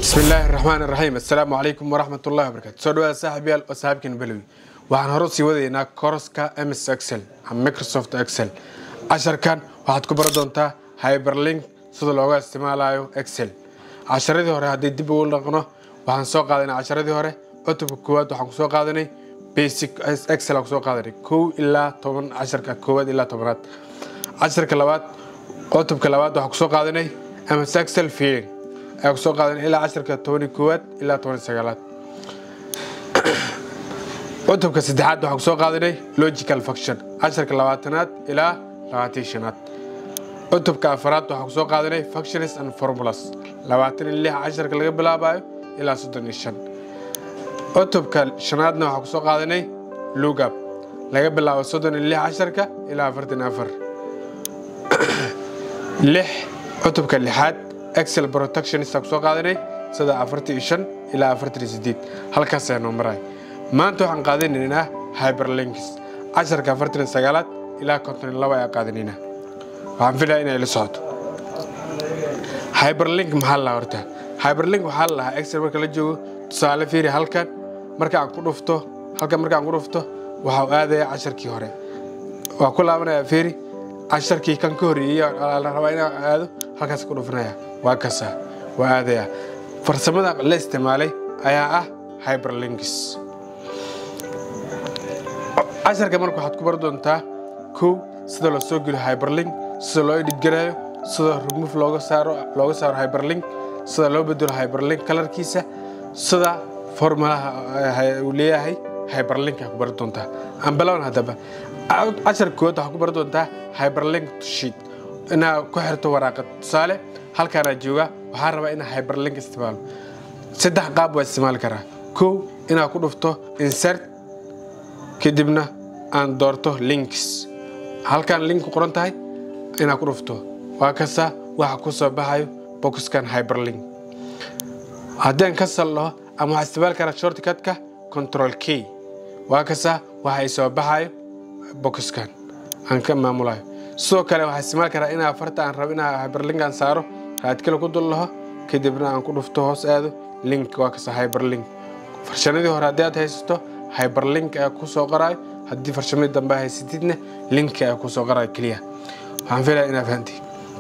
bismillaahi raxmaan raxiim assalaamu calaykum waraxmat ullahi wabarakatu soo dhawaada saaxiibyaal oo saaxiibkiina belowi waxaan hore sii wadaynaa koroska ms excel ama microsoft excel casharkan waxaad ku baran doontaa hyberlink sida looga isticmaalayo excel casharadii hore haddii dib ugu dhaqno waxaan soo qaadanay casharadii hore cutubka koowaad waxaan kusoo qaadanay basic excel aan kusoo qaadanay kow ilaa toban casharka koowaad ilaa tobanaad casharka labaad cutubka labaad waxaan kusoo qaadanay ms excel feeling ayaa kusoo qaadanay ilaa casharka tobani koowaad ilaa tobani sagaalaad cutubka saddexaad waxaan kusoo qaadanay logical function casharka labaatanaad ilaa labaatan shanaad cutubka afaraad waxaan kusoo qaadanay functions and formulas labaatan iyo lix casharka laga bilaabayo ilaa soddon iyo shan cutubka shanaadna waxaan kusoo qaadanay lugab laga bilaabo soddon iyo lix casharka ilaa afartan iyo afar lix cutubka lixaad excel protectionista kusoo qaadanay sida afartan iyo shan ilaa afartan iyo sideed halkaas ayaa noo maray maanta waxaan qaadanaynaa hyperlinks casharka afartan iyo sagaalaad ilaa konton iyo laba ayaa qaadanaynaa waxaan filaya inay la socoto hyperlink maxaa la horta hyperlink waxaa la lahaa excel marka la joogo tusaale fiiri halkan marka aan ku dhufto halkan marka aan ku dhufto waxaa aadaya casharkii hore waa ku laabanaya fiiri casharkii kan ka horreeyey la rabaa inaan aado halkaas ku dhufanaya waa kasa waa aadaya farsamada la isticmaalay ayaa ah hyperlinks casharka marka waxaad ku bari doontaa kow sida loo soo geliyo hyperlink sida loo edhidgarayo sida remove looga saaro looga saaro hyperlink sida loo bedelo hyperlink kalarkiisa sida formulaha uu leeyahay hyperlinka ku bari doontaa aan bilawan haddaba cashar kood waxaa ku bari doontaa hyperlink to sheet inaad ku xirto waraaqad tusaale halkaanaa jooga waxaa rabaa inaa hyperlink isticmaalo saddex qaab waa isticmaali karaa kow inaad ku dhufto insert kadibna aan doorto links halkaan link ku qoran tahay inaad ku dhufto waa kasta waxa ku soo baxayo boxkan hyperlink haddii aan ka saldhaho ama waxaa isticmaali karaa shortcutka control k waa kasta waxa ay soo baxayo boxkan aan ka maamulayo sidoo kale waxaa isticmaali karaa inaa farta aan rabo inaa hyperlink aan saaro raadkale ku dul laho kadibna aan ku dhufto hoos aado link waa kasta hyperlink farshamadii hore haddii aad haysato hyperlink ayaa ku soo qoraayo haddii farshamadii dambe haysatidna link ayaa ku soo qoraayo keliya waxaan filaya inaa fahanti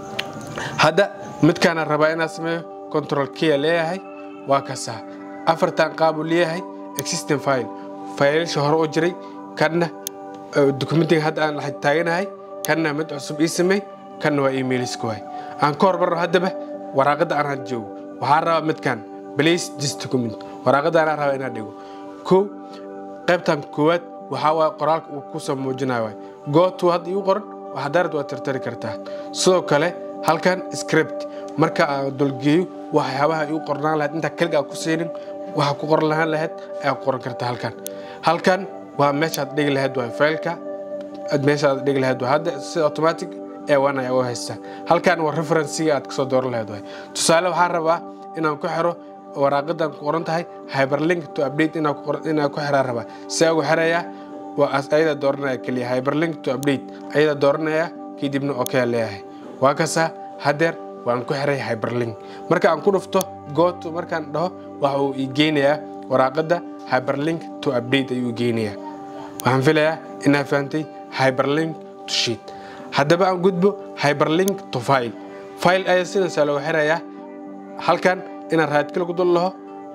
hadda midkaana rabaa inaa sameeyo control kia leeyahay waa kasa afartan qaab uu leeyahay existing file faylasha hore u jiray kanna dokumentiga hadda aan taaganahay kanna mid cusub ii samey kanna waa emailiska waay aan ka hormarno haddaba waraaqadda aan had joogo waxaa rabaa midkan place this document waraaqadda anaa rabaa inaan dhigo kow qaybtan koowaad waxaa waay qoraalka uu ku soo muujinayo waay gootu hadda igu qoran waxaa daarad waa tirtari kartaa sidoo kale halkan script marka aan dulgeeyo waxyaabaha igu qornaan lahayd intaa keliga aan ku siinin waxa ku qoran lahaan lahayd ayaa ku qoran kartaa halkan halkan waa meeshaad dhigi lahayd waay faylka meeshaad dhigi lahayd waay hadda si automatic ee wan ayaa u haystaa halkan waa referencega aad kasoo dooran lahayd waay tusaale waxaa rabaa inaan ku xiro waraaqadan ku qoran tahay hyperlink to update inaan ku xiraa rabaa si ugu xirayaa waa ayada dooranaya keliya hyperlink to update ayada dooranaya kadibna okay leeyahay waa kasaa hadeer waan ku xiray hyperlink marka aan ku dhufto goto markaan dhaho waxa uu ii geynayaa waraaqada hyperlink to update ayuu geynayaa waxaan filayaa inaa fahantay hyperlink to sheet haddaba aan gudbo hyperlink to file file ayaa sidaasaa looga xirayaa halkan inaan raadkale ku dul laho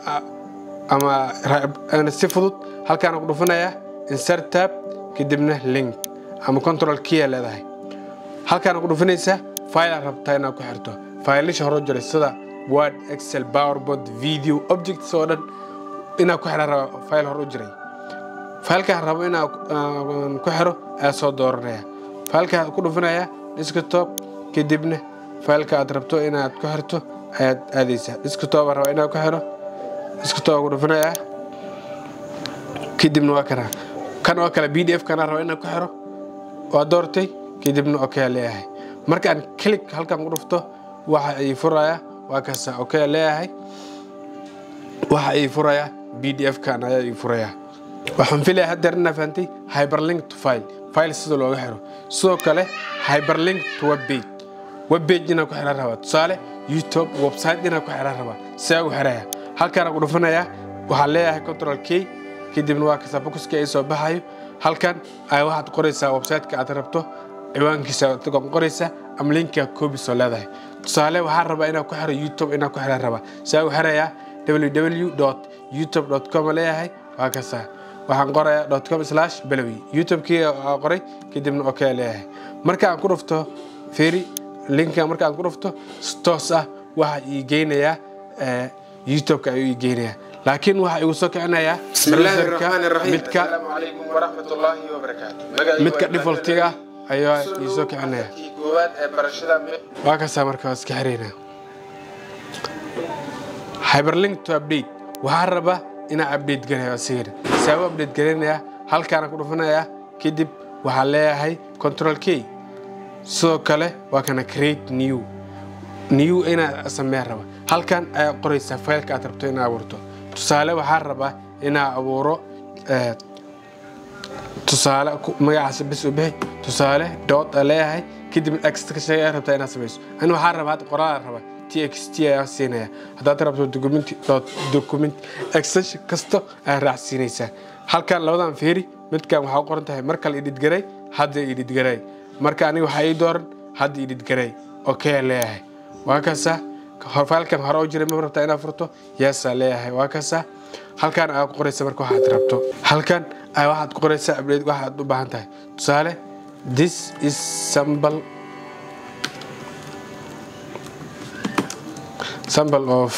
ama si fudud halkaan ku dhufanayaa insert tab kadibna link ama control kia leedahay halkaan ku dhufanaysaa file aad rabtaa inaad ku xirto faylasha hore jiray sida word excel powerboard video objects oo dhan inaad ku xiraa raba file hore u jiray faylkaan rabo inaan ku xiro ayaa soo dooranaya faylkaa ku dhufanaya desktop kadibna faylka aad rabto inaad ku xirto ayaad aadaysaa desktop aan rabaa inaan ku xiro desktop ku dhufanaya kadibna waa kana kan oo kale b d f kana raba inaan ku xiro waa doortay kadibna okay leeyahay markaan click halkan ku dhufto waxa ay furaya waa kasa okay leeyahay waxa ay furaya b d f kan ayaa ay furaya waxaan filaya haddeer inaa fahantay hyperlink to file file sida looga xiro sidoo kale hyperlink to web page web page inaan ku xiran rabaa tusaale youtube website inaan ku xiran rabaa sidaa ugu xiraya halkaana ku dhufanayaa waxaan leeyahay control k kadibna waa kasa boxka ay soo baxayo halkan ay waxaad qoraysaa website-ka aad rabto ciwaankiisa aad qoraysaa ama linka koobis oo leedahay tusaale waxaan rabaa inaan ku xiro youtube inaan ku xiraan rabaa sidaa ugu xirayaa www youtube com leeyahay waa kasaa waxaan qorayaa com slash balowi youtube-kii qoray kadibna ok leeyahay marka aan ku dhufto feri linka marka aan ku dhufto toos ah waxa ii geynayaa youtube-ka ayuu ii geynayaa laakiin waxa igu soo kicinayaa browserka midka midka defaultiga ayaa ii soo kicinaya waa kasaa marka waa iska xiraynaa hyperlink to update waxaan rabaa inaan update garayo asigana sabab update garanayaa halkaana ku dhufanayaa kadib waxaan leeyahay control k sidoo kale waa kana create new new inaa sameeya raba halkan ayaa qoraysaa faylka aad rabto inaa abuurto tusaale waxaan rabaa inaa abuuro tusaale magacaas bis u bixi tusaale dood a leeyahay kadib extraction ayaa rabtaa inaad samayso ani waxaan rabaa hadda qoraal rabaa txt ayaa siinaya haddaad rabto document document extension kasto ayaa raacsiinaysaa halkan labadan feeri midkan waxaa u qoran tahay mar kale idhid garay hadda idhid garay marka aniga waxaa ii dooran hadda idhid garay okay leeyahay waa kasa faylkan hore u jiray ma rabtaa inaad furto yeesaa leeyahay waa kasa halkan ayaa ku qoraysa marka waxaad rabto halkan ayaa waxaad ku qoraysaa update waxaad u baahan tahay tusaale this is sample sample of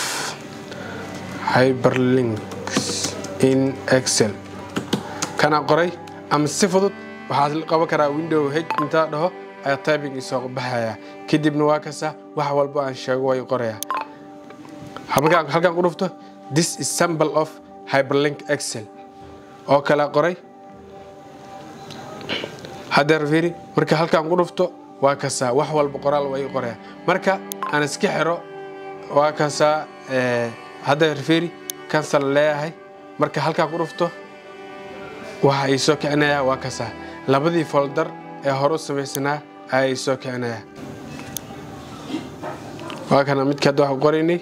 hyperlinks in excel kana qoray ama si fudud waxaad qaban karaa window h intaa dhaho ayaa typing isoo baxaya kadibna waa kasa wax walba aan sheego way qoraya halkan ku dhufto this is sample of hyperlink excel oo kala qoray hadeer fiiri marka halkan ku dhufto waa kasaa wax walba qoraal way qoraya marka aan iska xiro waa kasaa hadeer fiiri cancel leeyahay marka halkan ku dhufto waxa ii soo kicinaya waa kasaa labadii folder ee hore u samaysanaa ayaa ii soo kicinaya waa kana midka hadda waxaan qoraynay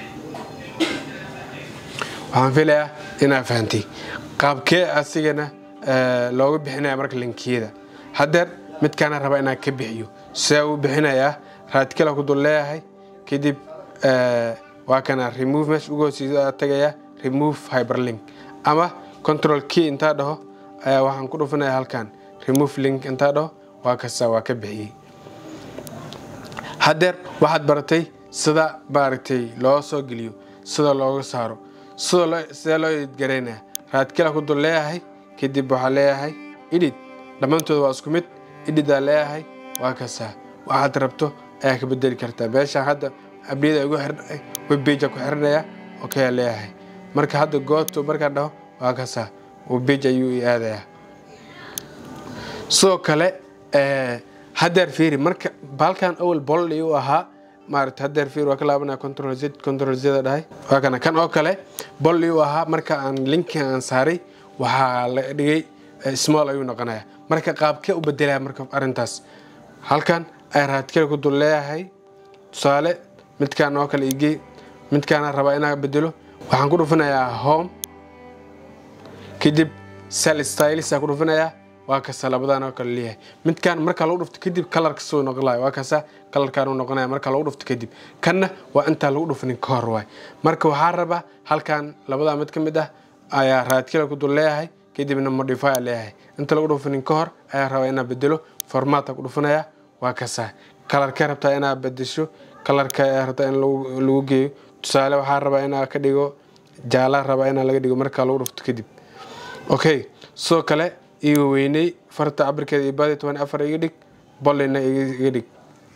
waxaan filayaa inaa fahantay qaabkee asigana looga bixinaya marka linkiyada haddeer midkaana raba inaan ka bixiyo sidaa uu bixinayaa raadkala ku dul leeyahay kadib waa kana remove meesha ugu hooseysa tagaya remove hyperlink ama control key intaa dhaho ayaa waxaan ku dhufanaya halkan remove link intaa dhaho waa kasta waa ka bixiyey haddeer waxaad baratay sida maaragtay loo soo geliyo sida looga saaro sidee loo idgaraynaya raadkala ku dul leeyahay kadib waxaa leeyahay idhid dhammaantooda waa isku mid idhidaa leeyahay waa kasaa waxaad rabto ayaa ka bedeli kartaa meeshaan hadda abniyada ugu xirnay webbage ku xiranaya okayaa leeyahay marka hadda gooto markaan dhaho waa kasaa webbage ayuu i aadayaa sidoo kale haddeer fiiri marka baalkan awal bolli u ahaa maarata haddeer fiir waa ka laabanaya control z control zda dhahay waa kana kan oo kale bolli u ahaa marka aan linkin aan saaray waxaa la dhigay small ayuu noqonaya marka qaabkee u bedelaya marka arrintaas halkan ay raadkale ku dul leeyahay tusaale midkaan oo kale igey midkaana rabaa inaa bedelo waxaan ku dhufanayaa home kadib sel stylis ku dhufanayaa waa kasa labadan oo kale leeyahay midkaan marka lagu dhufto kadib kalarka soo noqonaya waa kasa kalarkaan uu noqonaya marka lagu dhufto kadib kanna waa intaan lagu dhufanin ka hor waay marka waxaa rabaa halkan labadaa mid ka mid ah ayaa raadkale ku dul leeyahay kadibna modify leeyahay inta lagu dhufanin ka hor ayaa rabaa inaa bedelo formaata ku dhufanaya waa kasa kalarkee rabtaa inaa bedesho kalarka ayaa rabtaa in lagu geeyo tusaale waxaa rabaa inaa ka dhigo jaala rabaa inaa laga dhigo marka lagu dhufto kadib okay sidoo kale iga weyney farta cabirkeeda iyo baadi toban afar iga dhig bollina iga dhig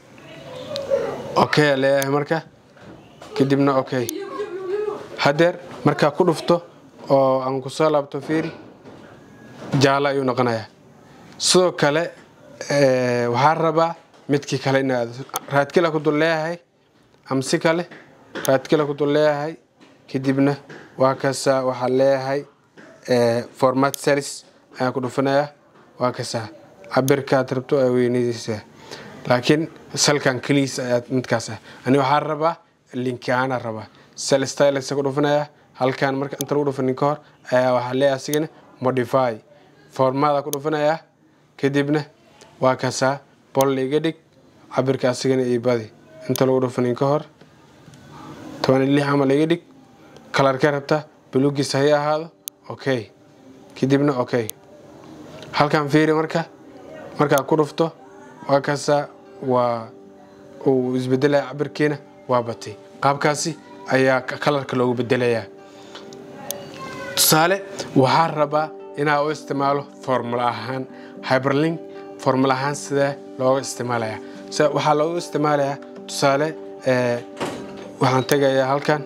okay leeyahay marka kadibna okay haddeer markaa ku dhufto oo aan kusoo laabto fiiri jaalo ayuu noqonayaa sidoo kale waxaa rabaa midkii kale in raadkila ku dul leeyahay amsi kale raadkila ku dul leeyahay kadibna waa kasa waxaa leeyahay format selis ayaa ku dhufanayaa waa kasaa cabirkaad rabto aa weynadiisa laakiin salkan keliis ayaa midkaas ah ani waxaa rabaa linkaana rabaa cell stylus ku dhufanaya halkan marka inta lagu dhufanin ka hor ayaa waxaa leeyahay asigana modify formaada ku dhufanaya kadibna waa kasaa bol iga dhig cabirka asigana iyo badi inta lagu dhufanin ka hor toban iyo lix camal iga dhig kalarkee rabta buluugiisa hay ahaado okay kadibna okay halkan fiiri marka markaa ku dhufto waa kasaa waa uu isbedelaya cabirkiina waa batay qaabkaasi ayaa kalarka loogu bedelayaa tusaale waxaa rabaa inaa u isticmaalo formula ahaan hyberlink formula ahaan sidee looga isticmaalaya waxaa loogu isticmaalayaa tusaale waxaan tegayaa halkan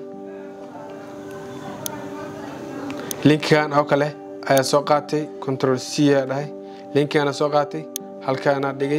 linkigan oo kale ayaa soo qaatay control c aa dhahay linkigaana soo qaatay halkaana dhigay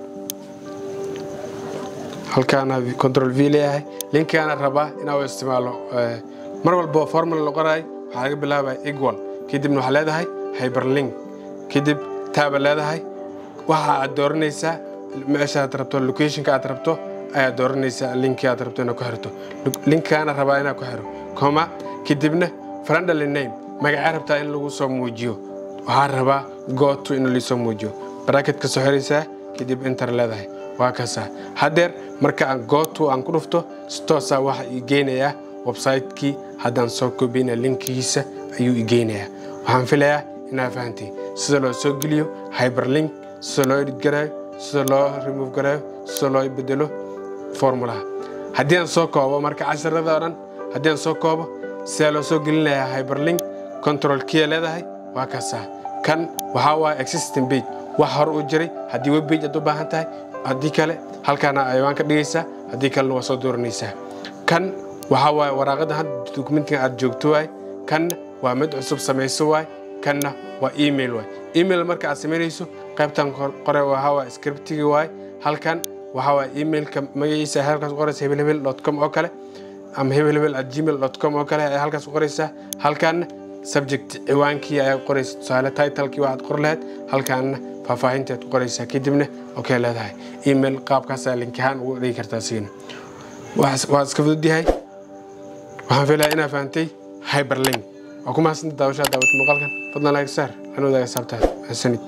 halkaana control v leeyahay linkigaana rabaa inaa u isticmaalo mar walba formula la qoraay waxaa laga bilaabaya equal kadibna waxaa leedahay hyberlink kadib taaba leedahay waxa aad dooranaysaa meesha aad rabto locationka aad rabto ayaad dooranaysaa linki aad rabto inaad ku xirto linkigaana rabaa inaad ku xiro coma kadibna friendly name magacaa rabtaa in lagu soo muujiyo waxaa rabaa goto in laisoo muujiyo bracketka soo xiraysaa kadib inter leedahay waa kasaa haddeer marka aan goto aan ku dhufto si toosaa waxa ii geynayaa website-kii haddaan soo kobiyna linkigiisa ayuu ii geynayaa waxaan filayaa inaa fahantay sida loo soo geliyo hyberlink sida loo edit garaayo sida loo remove garaayo sida loo bedelo formulaha haddii aan soo koobo marka casharada oo dhan haddii aan soo koobo sidaa loo soo gelinayaa hyberlink control kia leedahay waa kasaa kan waxaa waaya existing page wax hore u jiray haddii web page aad u baahan tahay haddii kale halkaana ayawaan ka dhigaysaa haddii kalena waa soo dooranaysaa kan waxaa waaye waraaqada hadda dokumentiga aad joogto waay kanna waa mid cusub samayso waay kanna waa email waay email marka aad samaynayso qaybtan qore waxaa waay scriptigi waay halkan waxaa waay emailka magaciisa halkaas qoraysa hebelhebel com oo kale ama hebelhebel at gmail com oo kale ayaa halkaas qoraysaa halkanna subject ciwaankii ayaa qoraysa tusaale titlekii waxaad qor lahayd halkaanna faahfaahinteed ku qoraysaa kadibna okey leedahay email qaabkaasaa linkahaan ugu dhigi kartaa sigana waa iska fudud yahay waxaan filayaa inaa fahantay hyberlink waa ku mahadsantahay daawashaa daawata muuqaalkan fadlan like saar anuu daaga saabtaa mahadsanid